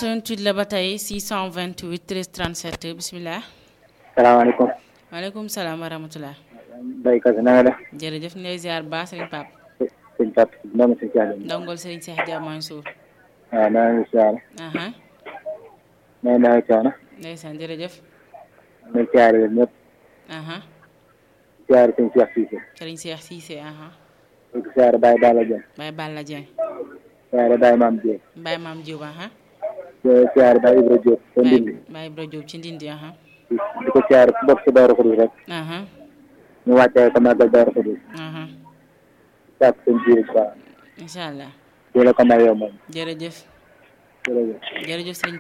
88 la ba tey 628 13 37 bisimilah. salaamaaleykum. maaleykum salaam wa rahmatulah. béykat yi na nga def. jërëjëf ñu lay ziar baax Serigne Pape. sëñ Pape ndongo si Thialé. ndongol Serigne Cheikh Dia Mansour. waaw maa ngi siyaare. aha maa ngi daal coono. ndeysaan jërëjëf. maa ngi siyaare yéen ñëpp. aha siyaare sëñ Cheikh Cissé. Serigne Cheikh Cissé aha di siyaare Baye Balla Dieng. Baye Balla Dieng. siyaare Baye Mame Dieng. Baye Mame Diop aha di siyaare Baye Ibra Diop. te Baye Ndindi. Baye Ibra Diop ci Ndindi aha di di ko siyaare ku bokk si Daaru Xudoos rek. aha ñu wàccee ko màggal Daaru Xudoos. aha sàkk seen biir ba incha allah di la ko may yow moom. jërëjëf jërëjëf. jërëjëf Serigne